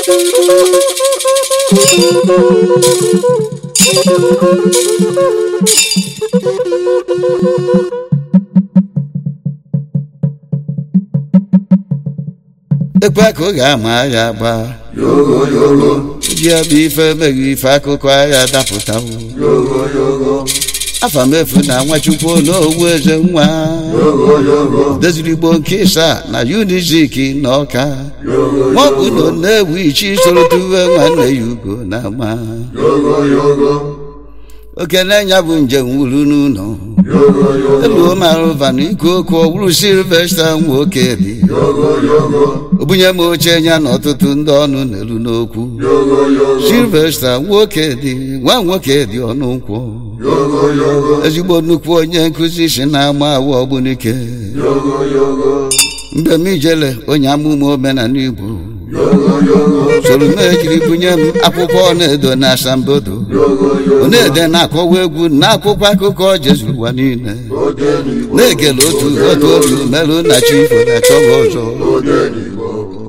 ekwe ka ọ ga-ama agha agba yogo yogo ji bụ ife meghị ife akụkọ agha dapụtawo yogo yogo afa m efu na nwachukwu n'owu eze nwa yogo yogo deziri igbo nke ịsa na unizik na ọka yogo maọbụ na ọ na-ewu ichi soro tuwe nwanne ya ugo na ama yogo yogo okene ya bụ njem wuru n'ụlọ yogo yogo eluo marụva na ike oke ọwụrụ silvesta nwoke dị yogo yogo obunye m oche ya na ọtụtụ ndị ọnụ n'elu n'okwu yogo yogo silvesta nwoke dị nwa nwoke dị ọnụ nkwụ yogo yogo ezigbo nnukwu onye nkụzi si na-ama awụ ọgbunike yogo yogo mgbe m ijele onye amụma omenala igbo yogo yogo soro m ejiri bunye m akwụkwọ na-edo na asambodo yogo yogo na-ede na-akọwa egwu na akwụkwọ akụkọ jezuru ụwa niile odenigbo na-ekele otu otu otu merụ na chi ifo na chọba ọzọ odenigbo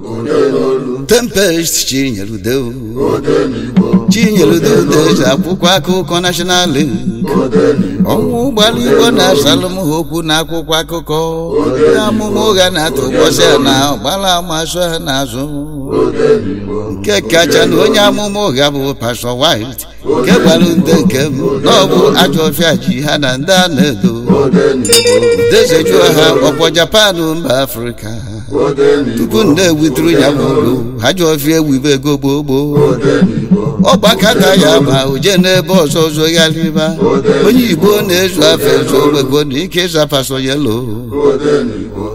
odenolu tempest chinyerudeu odenigbo chinyerudeu eze akwụkwọ akụkọ national link odenigbo ọnwụ ụgbọala igbo na-asalụ m ha okwu na akwụkwọ akụkọ onye amụma ụgha na-atụ ụbọchị a na ọgbala amasụ ha n'azụ odenigbo nke kacha na onye amụma ụgha bụ pastọ white nke gwara ndị nke m na ọ bụ ajọ ọfịa ji ha na ndị a na-edo odenigbo dezejuo ha ọkpọ japan mba afrịka odenigbo tupu nne ewituru ya bụ ugbo ajọ ọfịa ewibe ego gboo gboo odenigbo ọgbakata ya ma oje n'ebe ọzọ ọzọ ya riba onye igbo na-ezu afọ ezu ogbego na ike ịza paso yelo odenigbo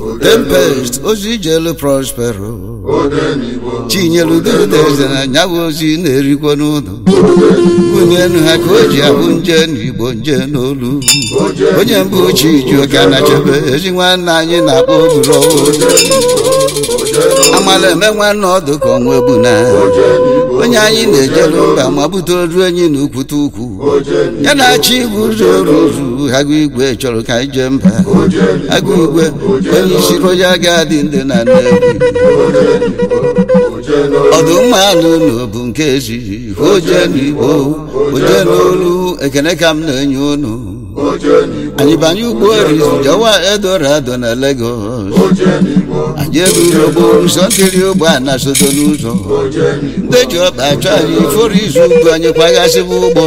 tempest ozi jelu prospero odenigbo chinyere ududeze na nyawo ozi na-erikwa n'ụlọ bunye enu ha ka o ji abụ nje n'igbo nje n'olu onye mbụ chi ji ụka na chebe ezi nwanne anyị na-akpọ oburo amala eme nwanne ọdụ ka ọnwa egbu na onye anyị na-ejelu mba ma bute oru enyi na ukwute ukwu ya na-achị igwe ụzọ oru ụzụ agụ igwe chọrọ ka anyị jee mba agụ igwe onye isi royal gadi ndị na nnewi ọdụmma anụ ụlọ bụ nke ezighị oje n'igbo oje n'olu ekene ka m na-enye unu anyị banye ụgbọ orizu jawa edorado na Lagos anyị eruru ogbo ụzọ ntiri ụgbọ a na sodo n'ụzọ ndị ji ọkpa achọ anyị iforo izu ugwu anyị kwaghasịbụ ụgbọ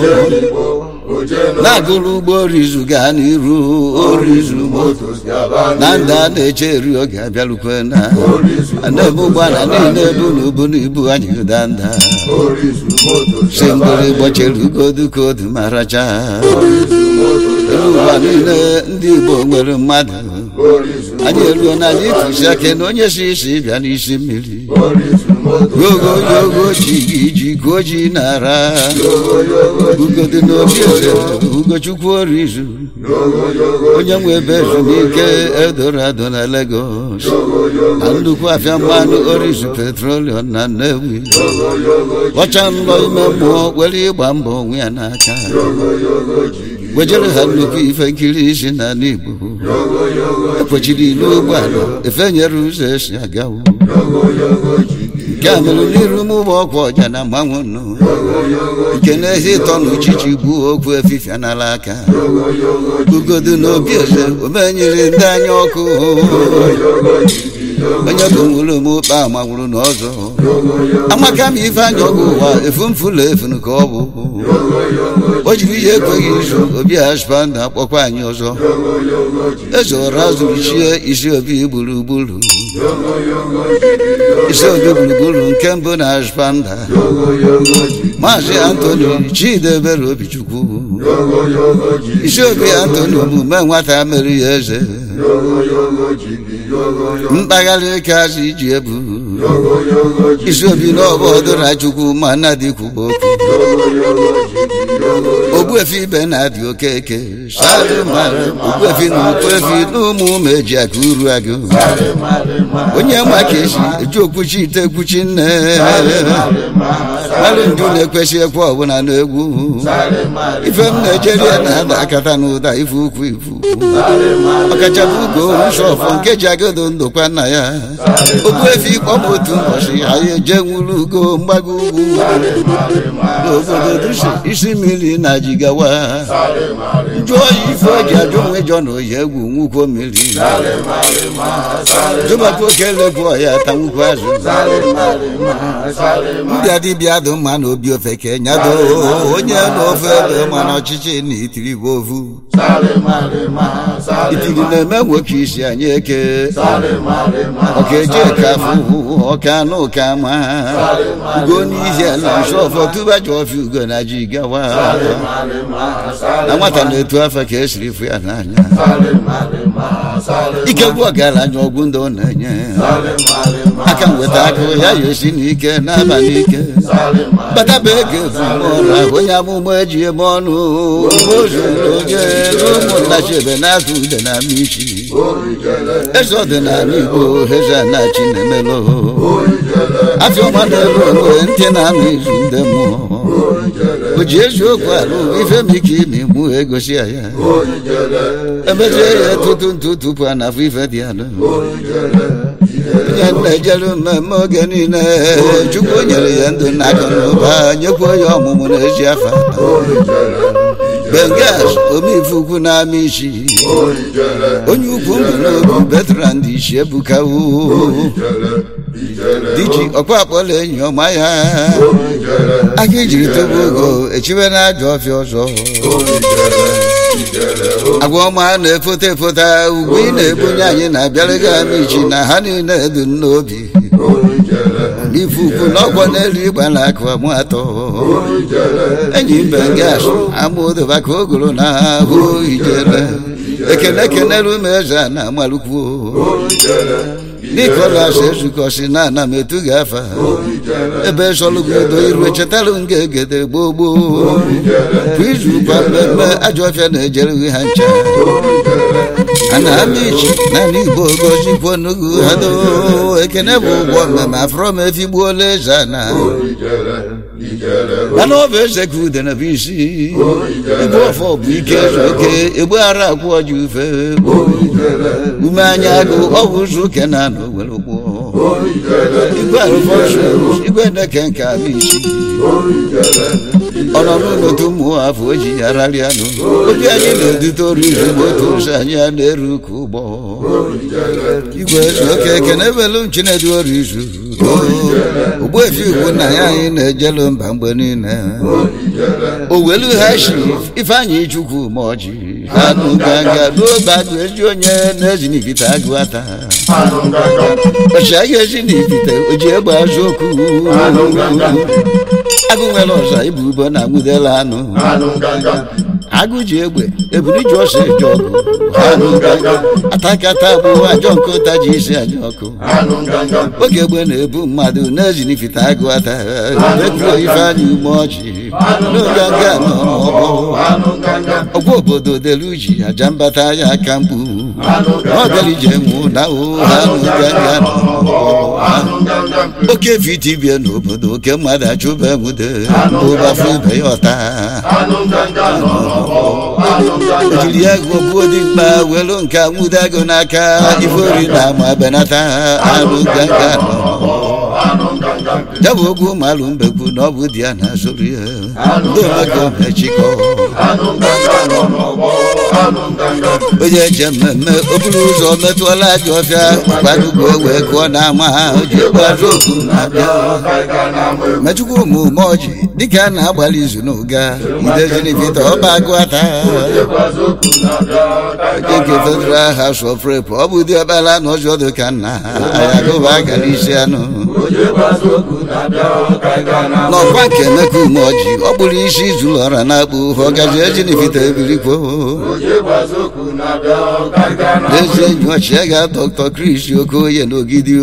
na-agụrụ ụgbọ orizu gaa n'iru orizu na ndị a na-eche eri oge abịalukwe na ana-ebu ụgbọala niile ebu na ubu na ibu anyị gụda nda si mgbere gbọchiri ugodu kodu ma racha elu ụwa niile ndị igbo nwere mmadụ anyị eruo na anyị tụsi aka na onye si isi bịa n'isi mmiri yogo yogo chi gị ji ka o ji nara ugodu n'obi eze ugochukwu orizu onye nwe ebe ezumike edorado na Lagos na nnukwu afịa mmanụ orizu petrolium na Nnewi ọcha nlọ ime mmụọ were ịgba mbọ onwe ya n'aka gwejere ha nnukwu ife nkiri isi n'ala Igbo ekwechiri ilu ụgbọala efenyere ụzọ esi agawo nke a mere n'iru m ụgbọ ọkwa ọja na mmanwụ nụ nke na-ehi ịtọ na uchichi gbuo okwu efifia n'ala aka ugodu na obi eze omenyere ndị anya ọkụ onye bụ nwere m ụkpa manwụrụ n'ọzọ amaka m ife anya ọgụ ụwa efu mfụlụ efunu ka ọ bụ o jiri ihe ekweghị izu obi aspanda akpọkwa anyị ọzọ eze ọra zụrụ chie isi obi gburugburu isi obi gburugburu nke mbụ na aspanda maazị antoni chidebere obichukwu isi obi antoni omume nwata mere ya eze mkpagharị ka azụ iji ebu isi obi n'ọbụ ọdụra chukwu ma nnadịkwuba okwu ogbuefi ibe na-adị okeke ogbuefi na ukwefi na ụmụ ụmụ eji aka uru agụ onye ma ka esi eji okwuchi ite ekwuchi nne mmadụ ndụ na-ekwesị ekwe ọbụla n'egwu ife m na-ejeri ya na-ada akata n'ụda ife ukwu ifu ọkachapụ ugo nshọfọ nke ji agado ndụkwa nna ya ogbu efi kpọm otu ụbọchị anyị eje nwuru ugo mgbago ugwu n'obodo dusi isi mmiri na jigawa njụ oyi ife o ji ajụ onwe jọ na oyi egwu nwukwo mmiri jụbakwa oke legwu ọya ta nwukwu azụ ndị dibịa dị mma na obi ofeke nyado onye n'ofe ebe ma na ọchịchị na itiri bụ ovu itiri na-eme nwoke isi anyị eke ọka eje kafụ ọka anụ ụka ma ugo n'ihi ala nsọfọ tụba ji ọfịa ugo na ji gawa na nwata na-etu afọ ka esiri fụ ya n'anya ike gwụ ọgaranya ọgwụ ndị ọ na-enye aka nweta akụ ya ya esi n'ike n'abalị ike bataba ego ezumọra onye amụma eji eme ọnụ ozuru onye ụmụnna chebe na-azụ ude na isi eze ọdịnala igbo eze anachi na-emelụ afọ ọma na-elu onwe ntị na-anụ izu ndị mmụọ o ji eziokwu alụ ife m ike ime mụ egosi ya ya emezie ya tutu ntụ tupu a na-afụ ife dị alụ onye na-ejere mmemme oge niile chukwu nyere ya ndụ na akụ na ụba nyekwa ya ọmụmụ na ezi afa bengas omeife ukwu na-ama isi onye ukwu mbụ n'obi veteran dị isi ebukawo diji ọkwa akpọla enyi ọma ya aka ijiri tobe ogo echiwe na ajọ ọfịa ọzọ agwa ọma na-efota efota ugwu ị na-ebunye anyị na-abịara gị ama ichi na ha niile du n'obi n'ife ukwu n'ọkwọ n'elu ịgba na akụ amụ atọ enyi mbe gas amụdoba ka ogoro na ahụ ijere ekene kenere ume eze a na amalụkwuo nikolas ezukọsi na ana m etu gị afa ebe sọlụgodo iru echetarụ m ga-egede gboo gboo kwa izu kwa mmemme ajọ ọfịa na-ejere ha ncha a na-ama ichi naanị igbo gozikwo n'ugwu ha doo ekene bụ ụgwọ mmemme afrọ m efigbuola eze a na mana ọ bụ eze ka udene bụ isi igwe ọfọ bụ ike eze oke egbu ara akwụ ọji ufe ume anya agụ ọ bụ ụzọ uke na anọ were gboo igwe arụfọsụ igwe neke nke abụ isi ọ nọ n'ụlọtu ụmụ afọ o ji ya rarịa nụ obi anyị na-edute oru izu otu ụzọ anyị a na-eru ka ụgbọ igwe eze oke ekene ebelu chinedu oru izu ogbuefi ugwu nna ya anyị na-ejelu mba mgbe niile owelu ha shi ifeanyị chukwu ma ọjị ha nụ ganga ruo bagụ ezi onye na-ezi n'ibite agụ ata ọchịagha ezi n'ibite o ji egbe azụ okwu agụ nwere ọza ibu ubo na nwudela anụ agụ ji egbe eburu ji ọsọ eje ọgụ atakata bụ ajọ nke ụta ji isi aja ọkụ oge egbe na-ebu mmadụ na-ezinifite agụ ata ekwuo ifeanyị ume ọjị n'oge nga n'ọgbọ ọgwa obodo delu ji aja mbata ya aka mgbu ọgarije nwụ na ụha oke vitibie n'obodo oke mmadụ achụba enwude ụbafụ ibe ya ọta ejiri ya gụgbuo dị mkpa welu nke nwude agụ n'aka ifeori na ama benata anụ ganga ya bụ ogwu malụ mbekwu na ọ bụ di ya na-azụrụ ya ndị omeko mechikọ onye eje mmemme okporo ụzọ metụọla ajọ ọfịa gbadugo wee kụọ n'ama ji gbazụ okwu na-abịa mechukwu ụmụ ume ọjị dịka a na-agbalị izu n'ụga ideziri vita ọba agụ ata nke federal house of rep ọ bụ dị ọkpara na ọjọọ dị ka nna ya gụba gara isi anụ onye gbazi okwu na-abịa ka anyị gaa na n'ọkwa nke emeka umeọji ọ bụrụ isi zuru ọra na-akpụ ọgazi ejinifite ebirikwo onye gbazi okwu na-abịa ka anyị gaa na n'ezi enyi ọchịagha dọkịta kris okoye n'ogidi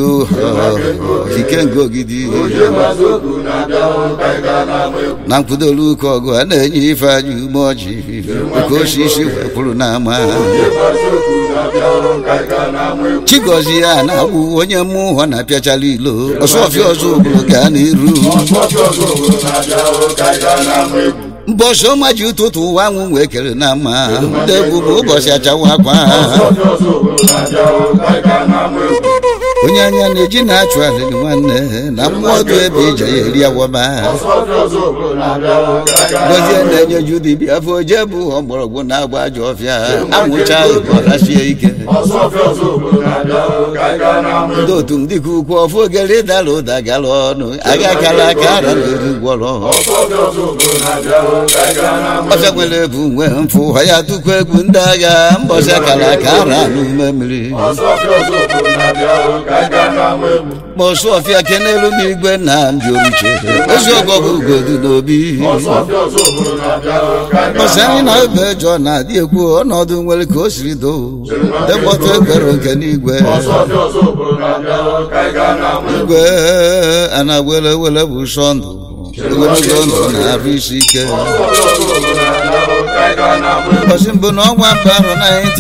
ikenga ogidi onye gbazi okwu na-abịa ka anyị gaa na egwu na mkpụdolu ụka ọgụ a na-enye ife aja umeọji oke osisi wepụrụ n'ama onye gbazi okwu na-abịa ka anyị gaa na egwu chigozie a na-agbụ onye mmụọ na-apịachala ilo ọsọfịa ọzọ obodo gaa n'iru ọsọfị ọzọ obodo na-abịa ka anyị gaa na egwu mbọchị ọma ji ụtụtụ ụwa anwụ wee kere na mma ndị ebubo ụbọchị achawa akwa ọsọfị ọzọ obodo na-abịa ka anyị gaa na egwu onye anya na-eji na-achụ alịrị nwanne na mmụọ ọdụ ebe ije ya eri awaba ọsọfị ọzọ obodo na-abịa ka anyị gaa na gozie na-enye ju dibịa afọ oje bụ ọgbọrọgwụ na-agba ajọ ọfịa anwụcha ọrasie ike ọsọfị ọzọ obodo na-abịa ka anyị gaa na egwu ndị otu m dịka ukwu ọfụ ogere dara ụda gara ọnụ aga kara aka ara na-eri gwọrọ ọsọfị ọzọ obodo na-abịa ka anyị gaa na egwu ọfịa nwere ebu nwee mfụ ha ya tukwu egwu ndị agha mbọchị akara aka ara n'ume mmiri ọsọfị ọzọ obodo na-abịa ka anyị gaa na egwu mọsụ ọfịa kenelu m igwe nna m ji oruche eziokwu ọ bụ ugodu n'obi ọsọfị ọzọ obodo na-abịa ka anyị mbọsị gaa anyị na na ebe jọ na-adị ekwu ọnọdụ nwere ka o siri doo dekpọta ekwere nke n'igwe ọsọfị ọzọ obodo na-abịa ka anyị gaa na egwu igwe a na-wele wele bụ sọ ndụ ogologo ndụ na-arụ isi ike ọsọfị ọzọ obodo na-abịa ka anyị gaa na egwu ụbọchị mbụ n'ọnwa mbụ arọ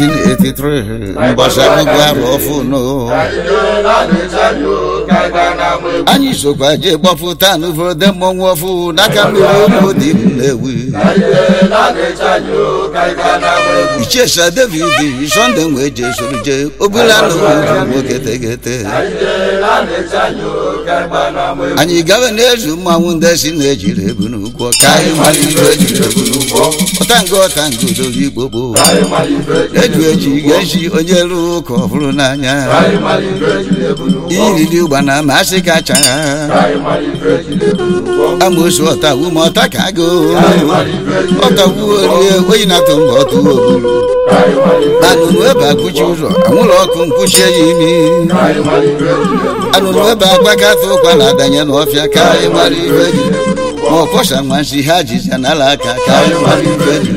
1983 mbọchị akụkọ arọ ọfụnụ anyị jeela na-eche anyị o ka anyị gaa na egwu anyị sokwa jee gbapụta n'ụfọdụ mmọnwụ ọfụ n'aka mmiri olu dị m na-ewi anyị jeela na-eche anyị o ka anyị gaa na egwu ichesa david sọnde wee jee soro jee obula n'obodo nwoke tegete anyị jeela na-eche anyị o ka anyị gaa na egwu anyị gawe n'ezu mmanwụ ndị si na-ejiri ebu n'ụkwụ ka anyị mara ibe ejiri ebu n'ụkwụ ọtango ọtango dozi igbo gboo ka anyị mara ife eju ejiri eji ga-eji onye lụrụ ụka ọhụrụ n'anya ka anyị mara ife ejiri ebu n'ụgbọ iriri ụgbana ma asị kacha ka anyị mara ife ejiri ebu n'ụgbọ amosu ọtawu ma ọta ka agụ ka anyị mara ife ejiri ọtawu orie oyi na-atụ mba ọtụ ogburu ka anyị mara ife anụnụ ebe akụchi ụzọ anwụrụ ọkụ nkwụchie ya imi ka anyị mara ife ejiri ebu anụnụ ebe agbakata ụkwara adanye n'ọfịa ka anyị mara ife ji ma ọkwọsa nwansi ha jizi n'ala aka ka anyị mara ife ji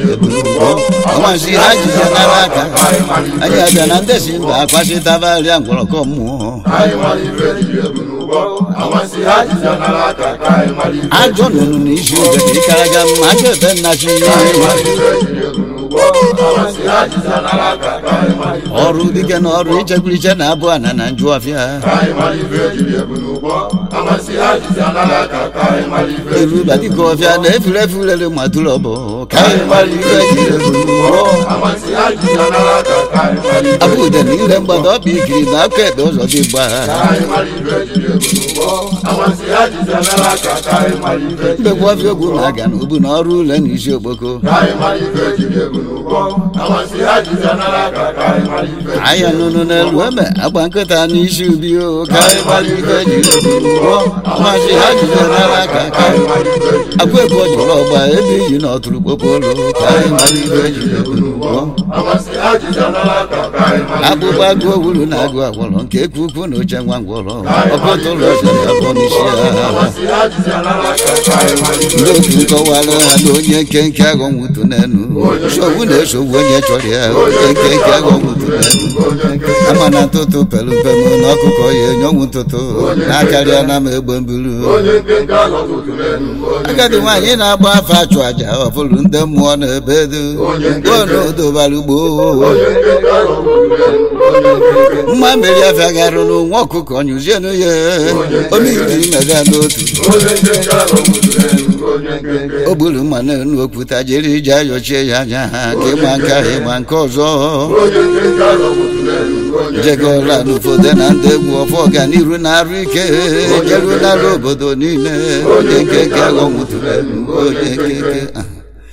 ọnwansi ha jizi n'ala aka anyị abịa na ndị si mba akwasịtabarịa ngwọrọkọ mmụọ ka anyị mara ife ejiri ebu n'ụgbọ amasị ha jizi n'ala aka ka anyị mara ife ajọ nụnụ n'isi oge ka ịkaraga mma ajọ ebe nnachi ka anyị mara ife ejiri ebu n'ụgbọ amasị ha jizi n'ala aka ka anyị mara ife ọrụ dike na ọrụ ichekwuriche na abụ ana na njụ ọfịa ka anyị mara ife ejiri ebu n'ụgbọ amasị ha jizi n'ala aka ka anyị mara ife eruba dịka ọfịa na-efure efurere matụrụ ọbụ ka anyị mara ife ji ebu n'ụgbọ amasị ha jizi n'ala aka ka anyị mara ife abụ ude na ire mgbada ọbụ ikiri na aka ekpe ụzọ dị mgba ka anyị mara ife ejiri ebu n'ụgbọ amasị ha jizi n'ala aka ka anyị mara ife mbekwa ọfịa ogwu na-aga na ubu na ọrụ ụlọ na isi okpoko ka anyị mara ife ejiri ebu n'ụgbọ amasị ha jizi n'ala aka ka anyị mara ife anya nụnụ n'elu ebe agba nkịta n'isi ubi o ka anyị mara ife ji ebu n'ụgbọ masị ha jide n'ala aka ka anyị mara ife ejiri akwa ego jụrụ ọgba ebe iyi na ọtụrụ kpokpolo ka anyị mara ife ji ebu n'ụgbọ amasị ha jizi n'ala aka ka anyị mara ife akpụkpọ agụ owuru na agụ agwọrọ nke ekwu ukwu na oche nwa ngwọrọ ọkọtụrụ ọzọ na-abụ n'isi ha amasị ha jizi n'ala aka ka anyị mara ife ndị otu nkọwara ha na onye nkenke agọ nwụtụ n'enu nsogbu na-esogbu onye chọrọ ya onye nkenke agọ nwụtụ n'enu ama na ntụtụ pelu mpemu na ọkụkọ ya enye ọnwụ ntụtụ na-akarịa na ma egbe mburu onye nkenke ahụ tụtụ n'elu onye agadi nwaanyị na-agba afa achụ aja ọfụrụ ndị mmụọ na ebe edu onodobara ugbo onye nkenke ahụ tụtụ n'elu onye nkenke mma mmeri afịa garụrụ nwa ọkụkọ nyụzienụ ya omiri mega n'otu onye nkenke ahụ tụtụ n'elu onye nkenke o gburu mma n'enu okwuta jere ije ayochie ya anya ha ka ịgba nke ahụ ịgba nke ọzọ onye nkenke ahụ tụtụ n'elu onye jegola n'ụfọdụ na ndị egwu ọfọ ọganiru na-arụ ike jerunala obodo niile onye nkeke aghọnwụtụrụ onye nkeke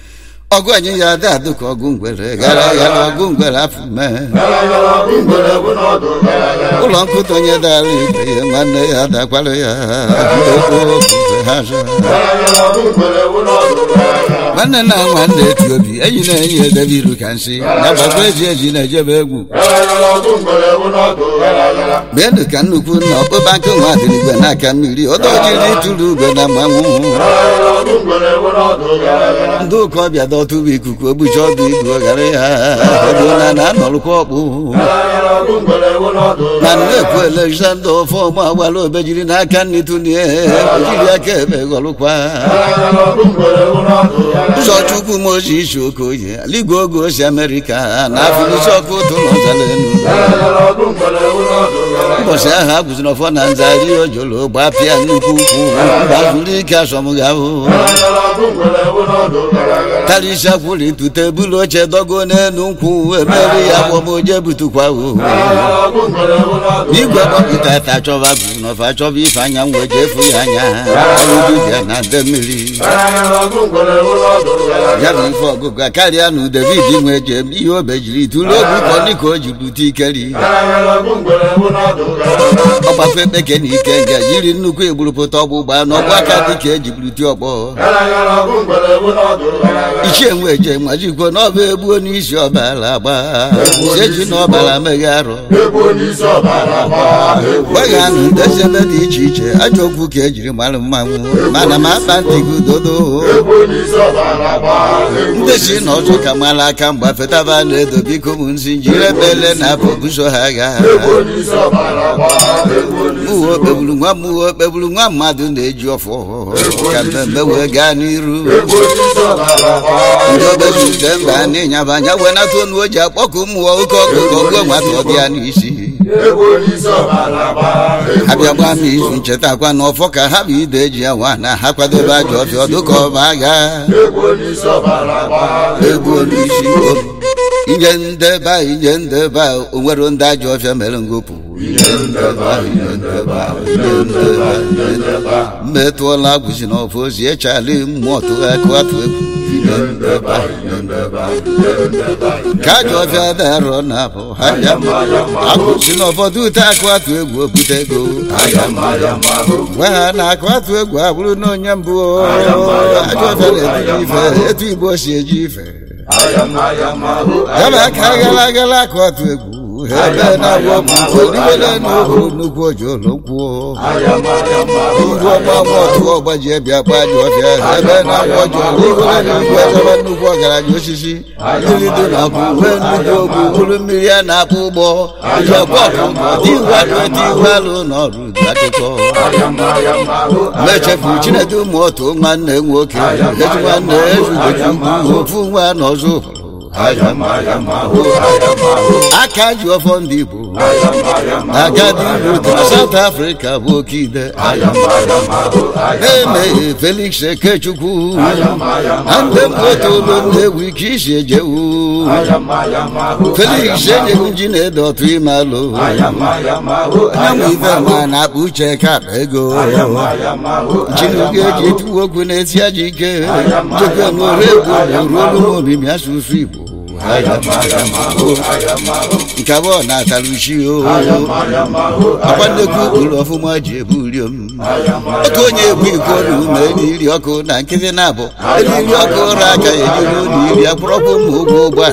ọgụ anyị ya ada adụ ka ọgụ ngwere gara gara ọgụ ngwere afọ mee gara gara ọgụ ngwere bụ n'ọdụ gara gara ụlọ nkụta onye dara ibe ya nwanne ya dakwara ya ekwu ofufe ha zụ gara gara ọgụ ngwere bụ n'ọdụ gara gara nwanne na nwanne eti obi enyi na enyi edebe iru ka nsị ya bakwa eji eji na-ejebe egwu gara gara ọgụ ngwere bụ n'ọdụ gara gara meenụ ka nnukwu nna ọkpụba nkụ nwa dịrị igwe n'aka mmiri ọdọjiri ịtụrụ ugwe na mmanwụ gara gara ọgụ ngwere bụ n'ọdụ gara gara ndị ụka ọbịa dọtụba ikuku ogbuchi ọdụ igwe ghara ya ọdụna na anọrụkwa ọkpụ gara gara ọgụ ngwere bụ n'ọdụ na nnekwu elexander ọfọma agbara obejiri n'aka nni tụnie ojiri aka ebe ghọrụkwa gara gara ọgụ ngwere bụ n'ọdụ gara gara ụzọchukwu moses okoye aligwe oge osi amerịka na afụlisi ọkụ ụtụ n'ọzalenu gara gara ọgụ ngwere bụ n'ọdụ gara gara ụbọchị ahụ a gụziri ọfọ na nzari ojolo gbapịa nnukwu ukwu mba zuru ike asọmgahụ gara gara ọgụ ngwere bụ n'ọdụ gara gara karịsịa kwụrụ tute bulu oche dogo n'elu nkwụ emeri ya gbọmoje butukwa o gara gara ọgụ ngwere bụ n'ọdụ igwe gbọpụta ta chọba bụ n'ọfa chọba ife anya wee jefu ya anya ọrụ dibịa na nde mmiri gara gara ọgụ ngwere bụ n'ọdụ gara gara ya bụ ife ọgụgụ karịa na david nwe jem ihe o bejiri tụrụ ogu kọni ka o ji bute ikeri gara gara ọgụ ngwere bụ n'ọdụ gara gara ọgbafe ekpeke na ike nga jiri nnukwu egburupụta ọgbụgba n'ọgbụ aka dịka eji buruti ọgbọ gara gara ọgụ ngwere bụ n'ọdụ gara gara ichie nwe je majikwo n'ọba egbuo n'isi ọbara agba seji na ọbara meghe arụ egwu onyeisi ọbara gbaa egwu gwaghị ndị ebe dị iche iche ajọ okwu ka ejiri mara mmanwụ mana m akpa ntị gị dodo egwu onyeisi ọbara gbaa egwu ndị si na ọzọ ka mara aka mgba fetaba na-edo biko m nsi jiri ebele na afọ buso ha agha egwu onyeisi ọbara gbaa egwu onyeisi mụwa okpegburu nwa mụwa okpegburu nwa mmadụ na-eji ọfọ ka mmemme wee gaa n'iru egwu onyeisi ọbara gbaa ndị obezude mba n'ịnyaba anya wee nata onu o ji akpọkụ mmụọ oke ọkụkọ gụọ nwata ọ dị ya n'isi egwu onyeisi ọbara gbaa egwu abịa gbaa m izu nchetakwa na ọfọ ka ha bụ ide eji ya nwa na ha kwadobe ajọ ọfịa ọdụ ka ọba agha egwu onyeisi ọbara gbaa egwu onyeisi obi inye ndeba inye ndeba o nwere ndị ajọ ọfịa mere ngopụ ihe ndeba ihe ndeba ihe ndeba ihe ndeba mmetụọla agwụzi na ọfọ ozi echali mmụọ tụ akụ atụ egwu ihe ndeba ihe ndeba ihe ndeba ka ajọ ọfịa darọ na abụ ha ya agwụzi na ụfọdụ ute akụ atụ egwu obute ego ayama ayama ho gwa ha na akụ atụ egwu abụrụ na onye mbụ o. ajọ ọfịa na-eji ife etu igbo si eji ife ayama ayama ho yaba aka gara agara akụ atụ egwu ebe na-agwọ ọgwụ odigole n'ohu nnukwu ojolo kwuo ayama ayama ho iru ọgba nwa otu ọgbaji ebịa gba ajọ ọfịa ebe na-agwọ ọjọọ n'igole n'igwe ezebe nnukwu ọgaranya osisi mmiri dị na akwụ nwee nnukwu ogwu bụrụ mmiri a na-akpụ ụgbọ ijekwa ọkụkọ tiwalụ etiwalụ n'ọrụ dị akụkọ ayama ayama ho mechefu chinedu ụmụ otu nwanne nwoke eji nwanne ezugoju ofu nwa n'ọzọ ayama ayama ho ayama ho aka ji ọfọ ndị igbo ayama ayama agadi rutu na south africa bụ oke ide ayama ayama ho na-emeghe felix ekechukwu ayama ayama na ndị mkpotolu na-ewu ike isi ejewu ayama ayama ho felix enyeghị ji na-ede ọtụ ime alụ ayama ayama ho anyanwụ ife ma na-akpa uche ka akpa ego ayama ayama ho chinugo eji etuwu okwu na-esi aja ike njekwe n'ore egwu ruo olu omimi asụsụ igbo ayama ayama ho ayama ho nke abụọ na-atara uchi o ayama ayama ho akwa nnekwu ụkpụrụ ọfụma ji ebu uriom ayama oke onye ekwu iko na ume n'iri ọkụ na nkịtị na-abụ eriri ọkụ ụra aka ejiri ụlọ iri akpụrọkpụ ma ụgwọ ụgbọala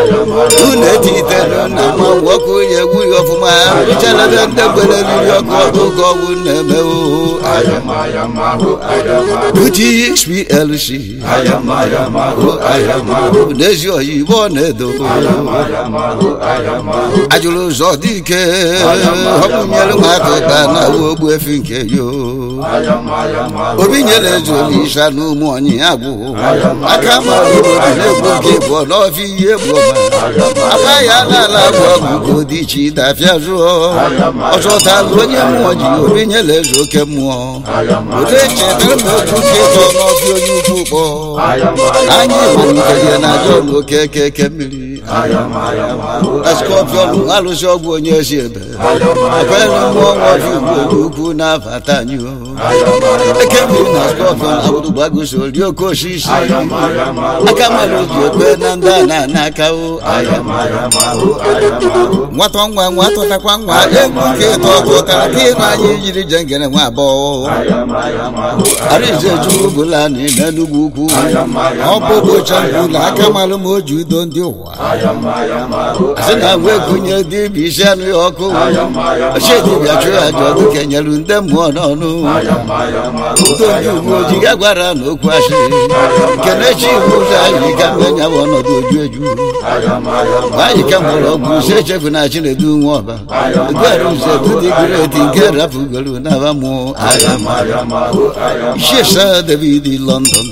unu etitelu na mmanwụ ọkụ onye egwu ya ọfụma richalebe ndị mgbere eriri ọkụ ọkụ ka ọgwụ na-eme o ayama ayama ho ayama uti xplc ayama ayama ho ayama ho n'ezi oyibo na-edo ayama ho ayama ho ajụrụ ụzọ dị ike ọbụnyere nwata ụka na ogbu efi nke yo ayama ayama ho obi nyere eze olisa na ụmụ onye agwụ aka mara obodo na-egbu oge bụọ n'ọfịa ihe bụ ọma aba ya n'ala bụ ọgụgụ dị iche ịdafịa zụọ ọchọtalụ onye mmụọ ji obi nyere eze oke mmụọ otu echetara m otu nkịtọ n'ọfịa onye ukwu kpọ ayama anyị malitere na jọn oke keke mmiri skọpiọn alụsị ọgwụ onye si ebe akwere mmụọ nwaọfụ ugbo ukwu na-abata anyị o ekebiri na skọpiọn abụdụgbagoso ri oke osisi aka mmadụ ji ekpe na ndị a na-ana aka o nwata nwa nwa tụtakwa nwa egwu ka ịtọ tụtara ka ịnụ anyị yiri jengere nwa abụọ arize chukwu bụla na n'enugwu ukwu ọ bụ ụbọchị mbụ na aka malụ ma o ji udo ndị ụwa asị na nwa ekunye dibịa isi anụ ya ọkụ ochedibịa chụọ aja ọdụ kenyelu ndị mmụọ n'ọnụ udo ndị uwe ojii ga gwara na okwu asịrị kenechi iwu ụzọ anyị ka mmenya bụ ọnọdụ oju eju anyị ka mụrụ ọgwụ ise echefu na chinedu nwa ọba eduarụze dudigoro eti nke rapụgoro n'aba mụọ agha Shesa David London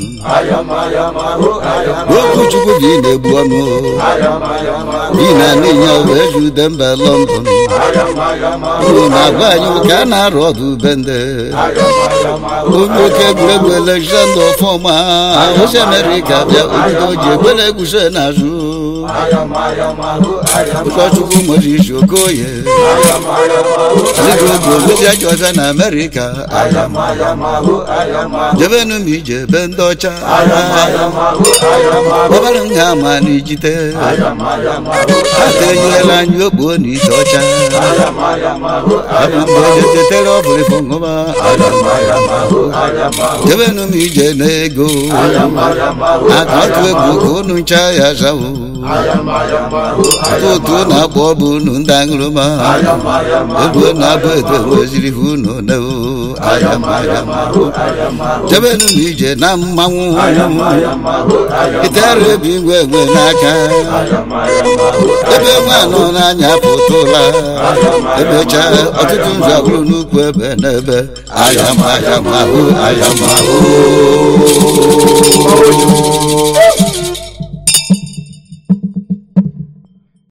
okwu chukwu bi na-egbu ọnụ bi na n'inya wee jude mba London uru na-agwa anyị ka a na-arụ ọdụ bende onye oke egwuregwu Alexander Ọfọma osi Amerịka bịa obido ji egbere egwuso n'azụ ụkọchukwu Moses Okoye zigogo ogozi ajọ ọbịa na Amerịka jebenu m ije be ndị ọcha ọbara nha ma na ijite ata enyela anyị okpuo na ite ọcha abụ mgbe onye tetere ọbụlịfụ ṅụba jebenu m ije n'ego aka atụ egwu ka unu ncha ya zawo atụtụ na-akpọ ọbụ unu ndị aṅụrụma egwu na-abụ edo nweziri unu newo jebenu m ije na mmanwụ itere ebi ngwe enwe n'aka ebe nwe anọ n'anya pụtụla emecha ọtụtụ nzu abụrụ n'ukwu ebe n'ebe ayamahụ ayamahụ